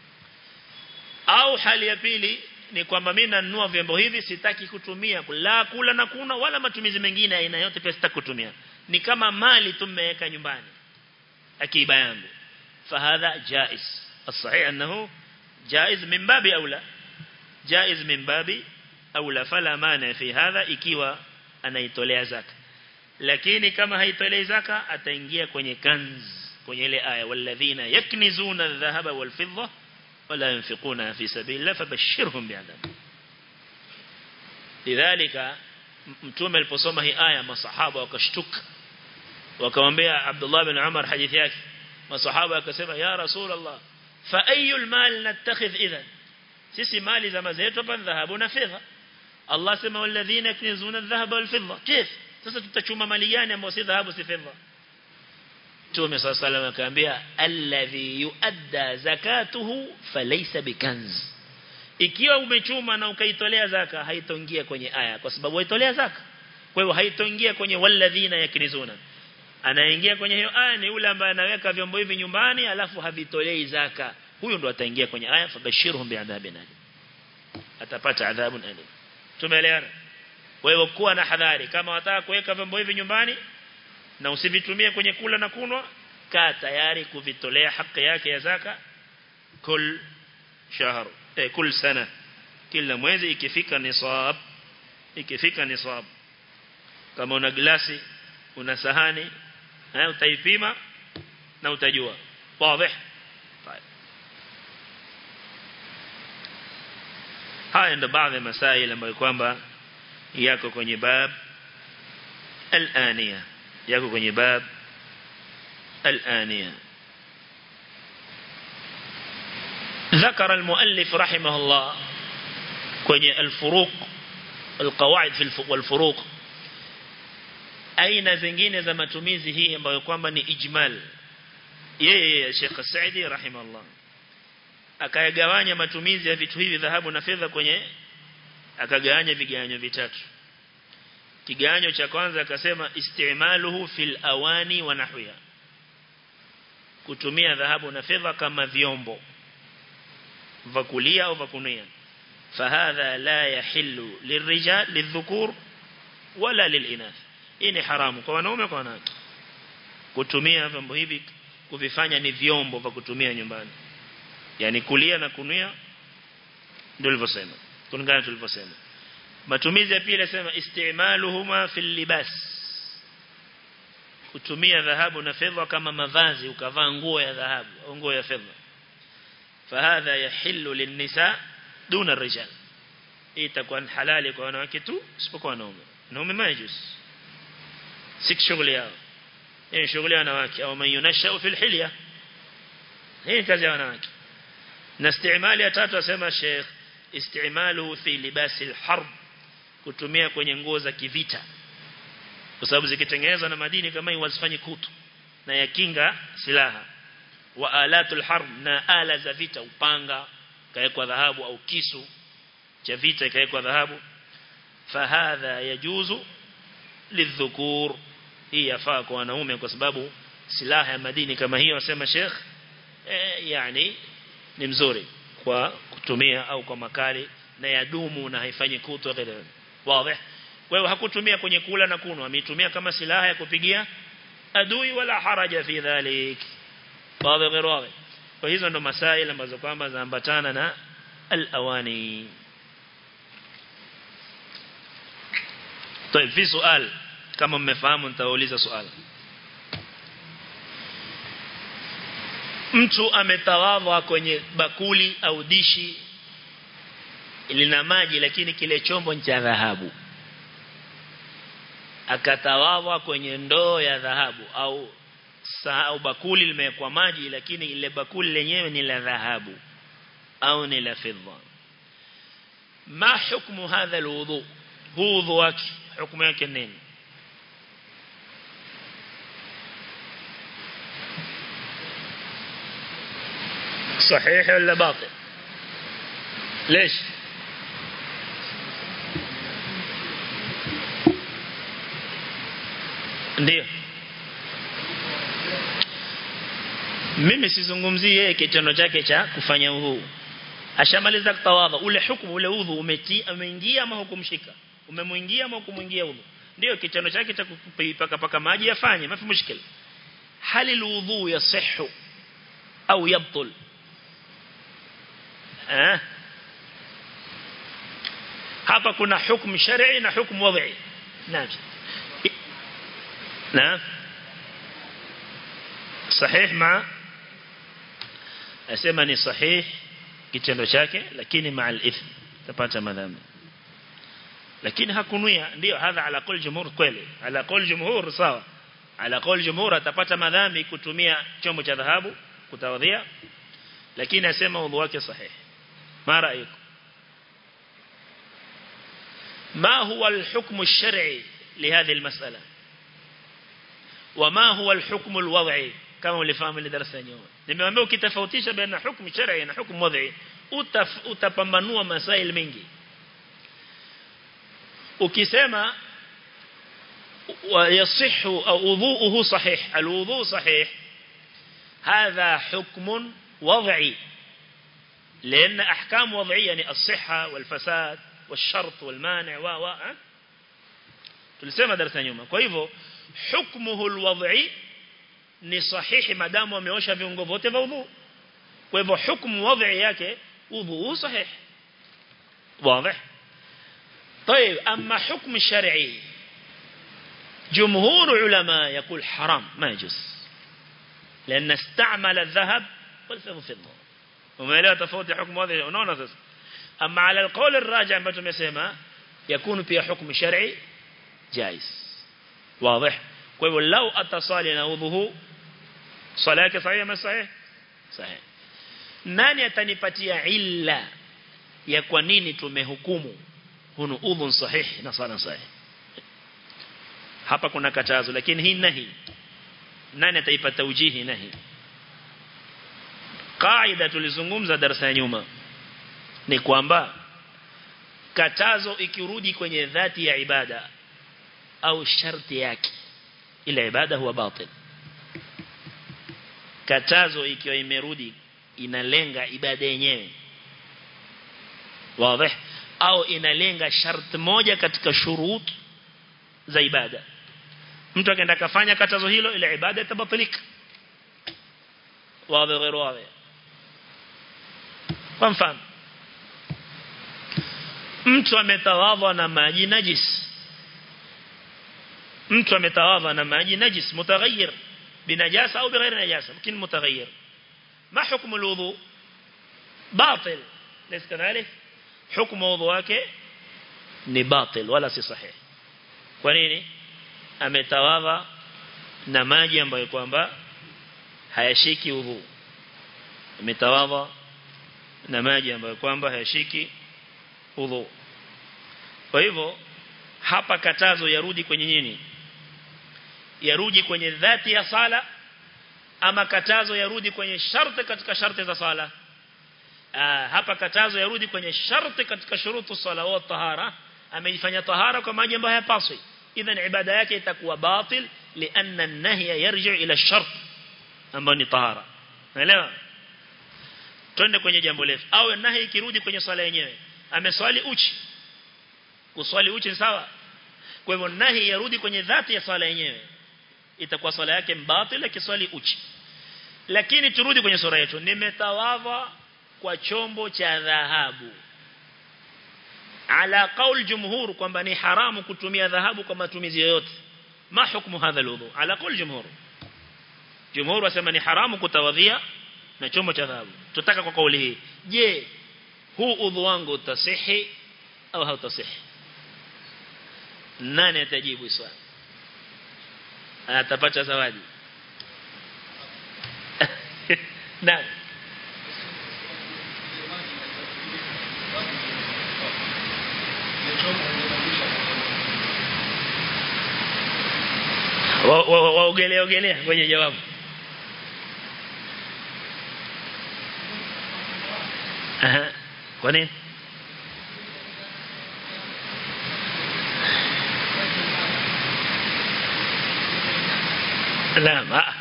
au hali ya pili ni kwamba mimi nanunua vyombo hivi sitaki kutumia la kula na kuna wala matumizi mengine aina yote pia sitaki kutumia ni kama mali tumeweka nyumbani akiba yangu fahadha jaiz الصحيح انه جائز من باب اولى جائز من باب اولى فلا مانع في هذا ikiwa anaitolea zaka lakini kama haitolei zaka ataingia kwenye kanz kwenye ile aya walladhina yaknizuna adh-dhahaba wal-fidda wala yunfiquna fi sabilillah fabashshirhum bi'adab lidhalika mtume aliposoma hii aya masahaba wakashtuka wakamwambia Abdullah bin Umar hadithi yake masahaba akasema ya rasulullah fa ayul mal nattakhidh idhan sisi mali za mazetu hapa dhahabu na fedha Allah sema walladhina yaknizuna adh-dhahaba wal-fidda kif sasa tutachuma mali gani ambayo si dhahabu si fedha Mtume صلى الله عليه وسلم akaambia alladhi yuadda zakatuhu falaysa bikanz ikiwa umechuma na ukaitolea zaka haitoingia kwenye aya kwa sababu haitolea zaka kwa hiyo haitoingia kwenye walladhina yaknizuna anaingia kwenye hiyo aya ni yule ambaye anaweka vyombo hivi nyumbani alafu havitolei zaka huyo ndo ataingia kwenye aya fabashirhum bi'adhabin alim atapata adhabun alim tumeelewana kwa hiyo kuwa na hadhari kama wataka kuweka vyombo hivi nyumbani na usivitumie kwenye kula na kunwa kaa tayari kuvitolea haki yake ya zaka kul shahr eh, kul sana kila mwezi ikifika nisab ikifika nisab kama una glasi una sahani eh, utaipima na utajua wazi haya ndo baadhi ya masaili ambayo kwamba yako kwenye bab al-aniya yako kwenye bab al-aniya ذكر المؤلف رحمه الله kwenye الفروق القواعد في والفروق aina zingine za matumizi hii ambayo kwamba ni ijmal yeye Sheikh Saidi rahimahullah akayagawanya matumizi ya vitu hivi dhahabu na fedha kwenye akagawanya vigawanyo vitatu kigawanyo cha kwanza akasema istimaluhu fil awani wa nahwiha kutumia dhahabu na fedha kama vyombo vakulia au vakunia fahadha la yahillu lirijal lidhukur wala lilinath hii ni haramu kwa wanaume kwa wanawake kutumia vyombo hivi kuvifanya ni vyombo vya kutumia nyumbani yani kulia na kunia ndio nilivyosema kulingana tulivyosema matumizi ya pili nasema istimaluhuma fil libas kutumia dhahabu na fedha kama mavazi ukavaa nguo ya dhahabu au nguo ya fedha fahadha yahillu linnisa duna rijal itakuwa halali kwa wanawake tu isipokuwa wanaume wanaume majus si shughuli yao hii shughuli ya wanawake au man yunasha fil hilya hii kazi ya wanawake na istimali ya tatu asema Sheikh istimalu fi libasi alharb kutumia kwenye nguo za kivita kwa sababu zikitengenezwa na madini kama hii wazifanye kutu na yakinga silaha wa alatul harb na ala za vita upanga kawekwa dhahabu au kisu cha vita ikawekwa dhahabu fahadha yajuzu lidhukur hii yafaa kwa wanaume kwa sababu silaha ya madini kama hiyo wasema Sheikh eh, yani ni mzuri kwa kutumia au kwa makali na yadumu na haifanyi kutu kadhalika wazi kwa hiyo hakutumia kwenye kula na kunwa ametumia kama silaha ya kupigia adui wala haraja fi dhalik wazi غير wazi kwa hizo ndo masaila ambazo kwamba zaambatana na al-awani طيب في سؤال kama mmefahamu nitauliza swali mtu ametawadha kwenye bakuli au dishi lina maji lakini kile chombo ni cha dhahabu akatawadha kwenye ndoo ya dhahabu au saa au bakuli limewekwa maji lakini ile bakuli lenyewe ni la dhahabu au ni la fedha ma hukumu hadha alwudu huu wudhu wake hukumu yake nini صحيح ولا باطل ليش ndio mimi sizungumzii yeye kitendo chake cha kufanya huu ashamaliza kutawadha ule hukumu ule udhu umeti ameingia ama hukumshika umemuingia ama hukumuingia udhu ndio kitendo chake cha kupaka paka maji yafanye mafi mushkil hali alwudhu yasihhu au yabtul eh hapa kuna hukumu shar'i na hukumu wad'i naam naam sahih ma asema ni sahih kitendo chake lakini ma al-ithm tapata madhambi lakini hakunuia ndio hadha ala qul jumhur kweli ala qul jumhur sawa ala qul jumhur atapata madhambi kutumia chombo cha dhahabu kutawadhia lakini asema udhu wake sahih ما رأيكم ما هو الحكم الشرعي لهذه المسألة وما هو الحكم الوضعي كما لفهم اللي درسنا اليوم nimewaambia ukitofautisha baina hukumu shar'i na hukumu wad'i utapambanua masail mengi ukisema ويصح أو وضوءه صحيح الوضوء صحيح هذا حكم وضعي لأن أحكام وضعية يعني الصحة والفساد والشرط والمانع و و tulisema darasa nyuma kwa hivyo hukmuhu alwad'i ni sahihi madamu ameosha viungo vyote vya udhu kwa hivyo hukumu wad'i yake udhu sahih واضح طيب اما حكم الشرعي جمهور علماء يقول حرام ما يجوز لان استعمل الذهب والفضه umeelewa tofauti hukumu wadhi unaona sasa ama ala alqawl arraji ambayo tumesema yakunu pia hukumu shar'i jaiz wazi kwa hivyo lau atasali na udhu swala yake sahihi ama sahih sahih nani atanipatia illa ya kwa nini tumehukumu hunu udhu sahihi na sala sahihi hapa kuna katazo lakini hii nahi nani ataipata ujihi nahi kaida tulizungumza darasa ya nyuma ni kwamba katazo ikirudi kwenye dhati ya ibada au sharti yake ile ibada huwa batil katazo ikiwa imerudi inalenga ibada yenyewe wazi au inalenga sharti moja katika shurut za ibada mtu akaenda kafanya katazo hilo ile ibada itabatilika wazi غير wazi kwa mfano mtu ametawadha na maji najis mtu ametawadha na maji najis mutaghayyir binajasa au bighairi najasa lakini mutaghayyir ma hukmu alwudu batil ليس كذلك حكم وضوء wake ni batil wala si sahih kwa nini ametawadha na maji ambayo kwamba hayashiki udhu ametawadha na maji ambayo kwamba hayashiki udhu kwa hivyo hapa katazo yarudi kwenye nini yarudi kwenye dhati ya sala ama katazo yarudi kwenye sharti katika sharti za sala Aa, hapa katazo yarudi kwenye sharti katika shurutu sala wa tahara ameifanya tahara kwa maji ambayo hayapaswi idhan ibada yake itakuwa batil lianna an-nahya yarji ila shart ambayo ni tahara unaelewa twende kwenye jambo letu au nahi ikirudi kwenye swala yenyewe ameswali uchi kuswali uchi sawa kwa hivyo nahi yarudi kwenye dhati ya swala yenyewe itakuwa swala yake mbatil akiswali uchi lakini turudi kwenye sura yetu nimetawadha kwa chombo cha dhahabu ala qaul jumhur kwamba ni haramu kutumia dhahabu kwa matumizi yoyote ma hukumu hadha alwudu ala qaul jumhur jumhur wasema ni haramu kutawadhia na chombo cha dhahabu tutaka kwa kauli hii je huu udhu wangu utasihi au hautasihi nani atajibu swali atapata zawadi nani waogelea ogelea kwenye jawabu Aha. Kwa nini? Naam. Ah.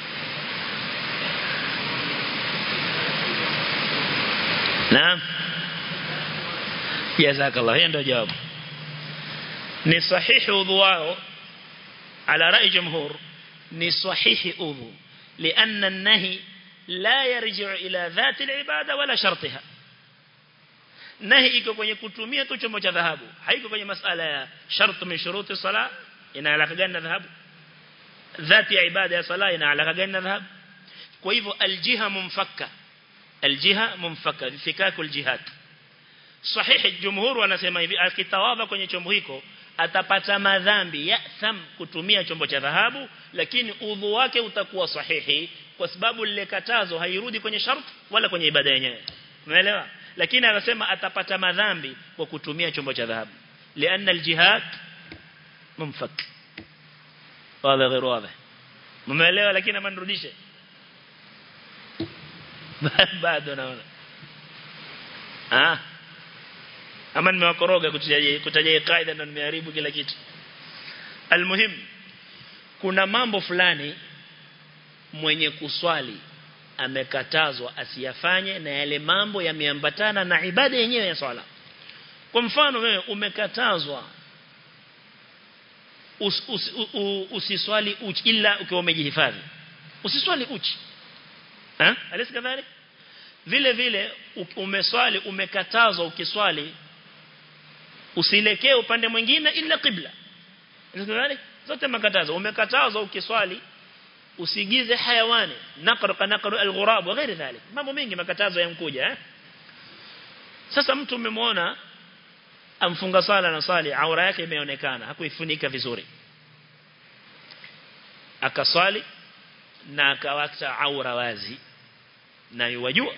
Naam. Jazakallah. Hiyo ndio jawabu. Ni sahihi udhu wao ala rai jumhur ni sahihi udhu لأن النهي لا يرجع إلى ذات العبادة ولا شرطها nahi iko kwenye kutumia tu chombo cha dhahabu haiko kwenye masala ya shart min shuruti sala ina alaka gani na dhahabu dhati ya ibada ya sala ina alaka gani na dhahabu kwa hivyo aljiha mumfakka aljiha mumfakka fikaku aljihad sahihi jumhur wanasema hivi akitawadha kwenye chombo hiko atapata madhambi ya tham kutumia chombo cha dhahabu lakini udhu wake utakuwa sahihi kwa sababu lile katazo hairudi kwenye shart wala kwenye ibada yenyewe umeelewa lakini anasema atapata madhambi kwa kutumia chombo cha dhahabu lianna aljihad mumfak wala غير واضح mmeelewa lakini amanirudishe bado naona ah ama nimewakoroga kutaja kutaja kaida na nimeharibu kila kitu almuhim kuna mambo fulani mwenye kuswali amekatazwa asiyafanye na yale mambo yameambatana na ibada yenyewe ya swala kwa mfano wewe umekatazwa us, us, us, usiswali uchi ila ukiwa umejihifadhi usiswali uchi eh alisi kadhalik vile vile umeswali umekatazwa ukiswali usilekee upande mwingine ila qibla kadhalik zote makatazo umekatazwa ukiswali usigize hayawani naqr ka naqr alghurab wa ghairi dhalik mambo mengi makatazo yankuja eh sasa mtu umemwona amfunga sala na sali aura yake imeonekana hakuifunika vizuri akaswali na akawacha aura wazi na yajua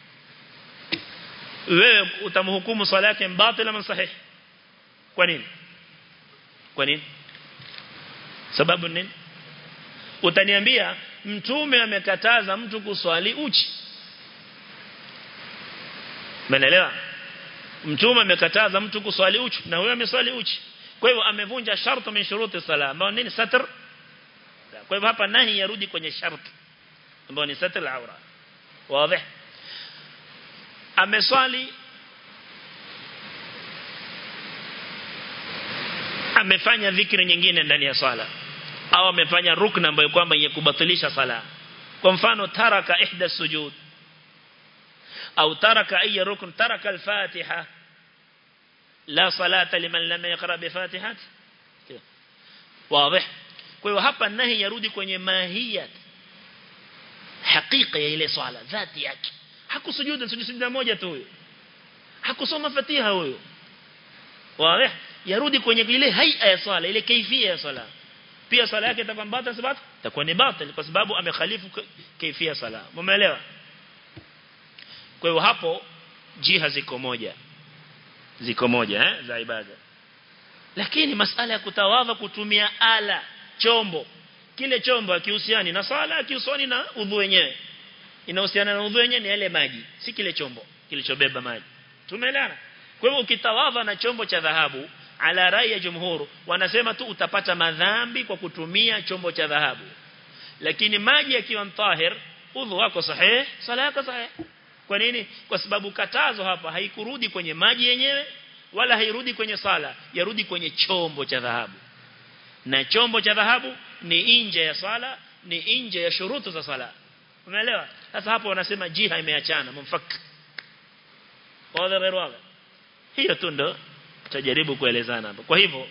wewe utamhukumu swala yake mbatila ama sahihi kwa nini kwa nini sababu nini utaniambia mtume amekataza mtu kuswali uchi Umeelewa? Mtume amekataza mtu kuswali uchi na wewe ameswali uchi. Kwa hivyo amevunja sharti min shuruti sala ambao nini satr? Kwa hivyo hapa nahi yarudi kwenye sharti ambao ni satr al-aura. Wazi? Ameswali amefanya dhikri nyingine ndani ya swala au amefanya rukna ambayo kwamba yenye kubatilisha sala kwa mfano taraka ihda sujud au taraka ay rukn taraka al-fatiha la salata liman lam yaqra bi fatihat wazi kwa hiyo hapa nahi yarudi kwenye mahiyat hakika ya ile swala dhati yake hakusujudu sujudu moja tu huyo hakusoma fatiha huyo wazi yarudi kwenye ile haia ya swala ile kaifia ya swala pia swala yake itakuwa mbata sababu itakuwa ni batil kwa sababu amekhalifu kaifia swala umeelewa kwa hiyo hapo jiha ziko moja ziko moja eh za ibada lakini masala ya kutawadha kutumia ala chombo kile chombo akihusiani na swala akihusiani na udhu wenyewe inahusiana na udhu wenyewe ni yale maji si kile chombo kilichobeba maji tumeelewana kwa hivyo ukitawadha na chombo cha dhahabu ala rai ya jumhuru wanasema tu utapata madhambi kwa kutumia chombo cha dhahabu lakini maji yakiwa mtahir udhu wako sahihi sala yako sahihi kwa nini kwa sababu katazo hapa haikurudi kwenye maji yenyewe wala hairudi kwenye sala yarudi kwenye chombo cha dhahabu na chombo cha dhahabu ni nje ya sala ni nje ya shurutu za sala umeelewa sasa hapo wanasema jiha imeachana mumfak wazi غير wazi hiyo tu ndo tutajaribu kuelezana hapo kwa hivyo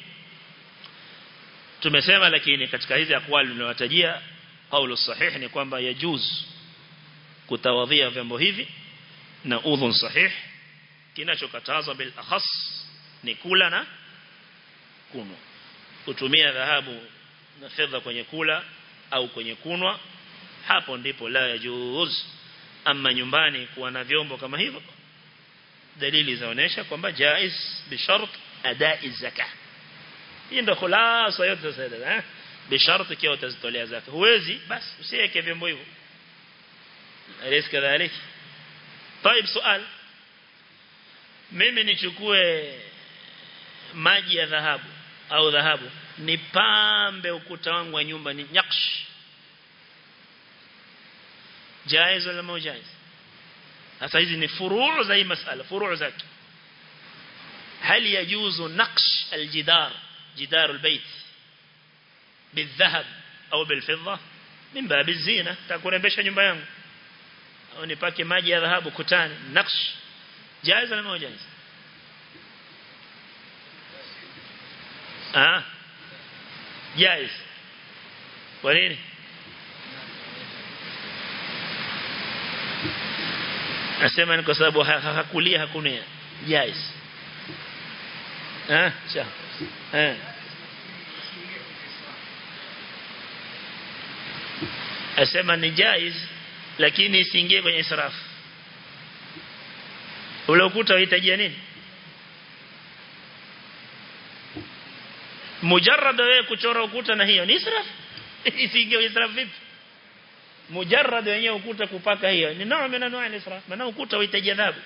tumesema lakini katika hizi akwali ninawatajia kaulu sahih ni kwamba yajuz kutawadhia vyombo hivi na udhun sahih kinachokatazwa bil akhas ni kula na kunwa kutumia dhahabu na fedha kwenye kula au kwenye kunwa hapo ndipo la yajuz ama nyumbani kuwa na vyombo kama hivyo dalili zaonesha kwamba jaiz bishart adai zaka hii ndio khulasa yote sasa eh bishart kiwa utazitolea zaka huwezi basi usiweke vyombo hivyo alis kadhalik طيب سؤال mimi nichukue maji ya dhahabu au dhahabu nipambe ukuta wangu wa nyumba ni nyaksh jaiz wala mo jaiz sasa hizi ni furuu za hii masala furuu zake هل يجوز نقش الجدار جدار البيت بالذهب أو بالفضة من باب الزينة تكون بيش nyumba yangu au nipake maji ya dhahabu kutani naksh jaiz wala mo jaiz ah jaiz kwa nini Nasema ni kwa sababu hakulia hakunia jaiz eh cha eh Asema ni jaiz lakini isiingie kwenye israfu ule ukuta unahitaji nini mujarrad wewe kuchora ukuta na hiyo ni israfu isiingie israfu vipi mujarrad wenyewe ukuta kupaka hiyo ni nao mena nao israf maana ukuta unahitaji adhabu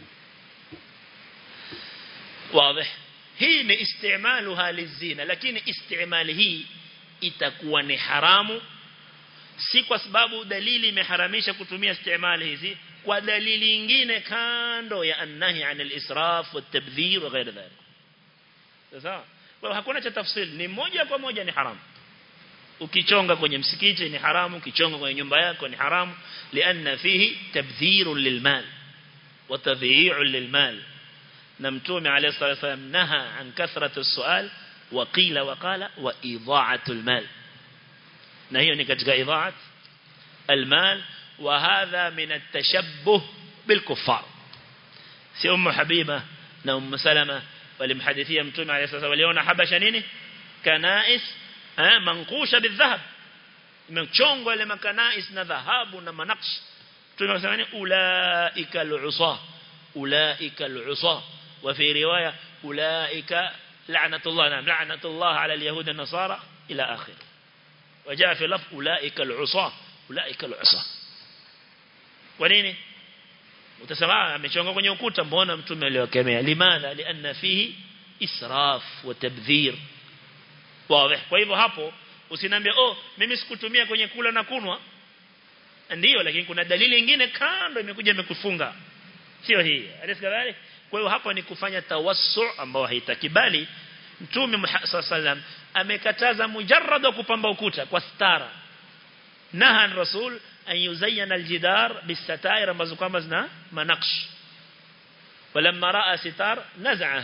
wazi hii ni istimaluha lizina lakini istimali hii itakuwa ni haramu si kwa sababu dalili imeharamisha kutumia istimali hizi kwa dalili nyingine kando ya annahi anil israf watabdhir wa ghairi dhalik sawa kwa hakuna cha tafsiri ni moja kwa moja ni haramu ukichonga kwenye msikiti ni haramu ukichonga kwenye nyumba yako ni haramu lianna fihi tabdhirun lilmal wa tadhi'un lilmal na mtume alayhi salatu wasallam naha an kathratu as-su'al wa qila wa qala wa idha'atu al-mal na hiyo ni katika idha'at al-mal wa hadha min at-tashabbuh bil kuffar si ummu habiba na ummu salama walimhadithia mtume alayhi salatu waliona habasha nini kanais eh manqusha bidhahab imechongwa ile makanais na dhahabu na manaksh tunasema ni ulaika al-usa ulaika al-usa wa fi riwaya ulaika la'natullah nam la'natullah ala al-yahud an-nasara ila akhir وجاء في لفظ أولئك العصاة أولئك العصاة ونيني utasema amechonga kwenye ukuta mbona mtume aliwakemea limadha lianna fihi israf wa tabdhir wazi kwa hivyo hapo usiniambie oh mimi sikutumia kwenye kula na kunwa ndio lakini kuna dalili nyingine kando imekuja imekufunga sio hii alisikadhali kwa hiyo hapa ni kufanya tawassu ambao haitakibali mtume Muhammad sallam amekataza mujarrad wa kupamba ukuta kwa stara nahan rasul an yuzayyana aljidar bisatair ambazo kwamba zina manaksh walamma raa sitar naz'aha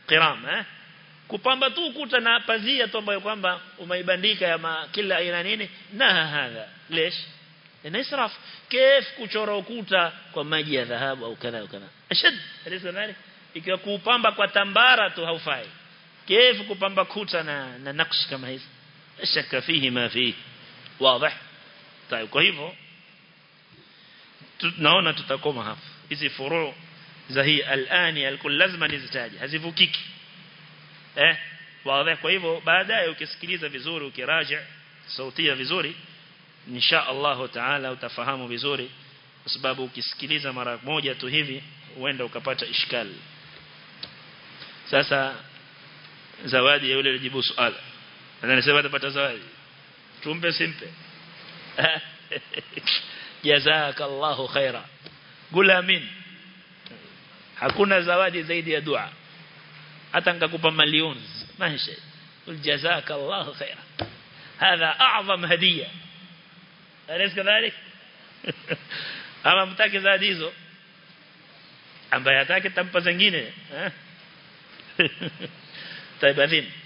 qiram eh kupamba tu ukuta na pazia tu ambayo kwamba umeibandika ya ma, kila aina nini na hadha lesh ina israf kif kuchora ukuta kwa maji ya dhahabu au kadha au kadha ashad alisa dhalik ikiwa kupamba kwa tambara tu haufai kif kupamba kuta na na nakshi kama hizi shaka fihi ma fihi wazi طيب kwa hivyo tunaona tutakoma hapa hizi furu za hii alani alkul lazima nizitaje hazivukiki eh wazi kwa hivyo baadaye ukisikiliza vizuri ukiraja sautia vizuri insha Allah taala utafahamu vizuri kwa sababu ukisikiliza mara moja tu hivi huenda ukapata ishkali sasa zawadi ya yule alijibu swali anasema atapata zawadi tumpe simpe jazakallahu khaira gula amin hakuna zawadi zaidi ya dua hata nikakupa milioni maisha jazakallahu khaira هذا أعظم هدية أليس كذلك ama mtaki zawadi hizo ambaye hataki tampa zingine eh taibadhin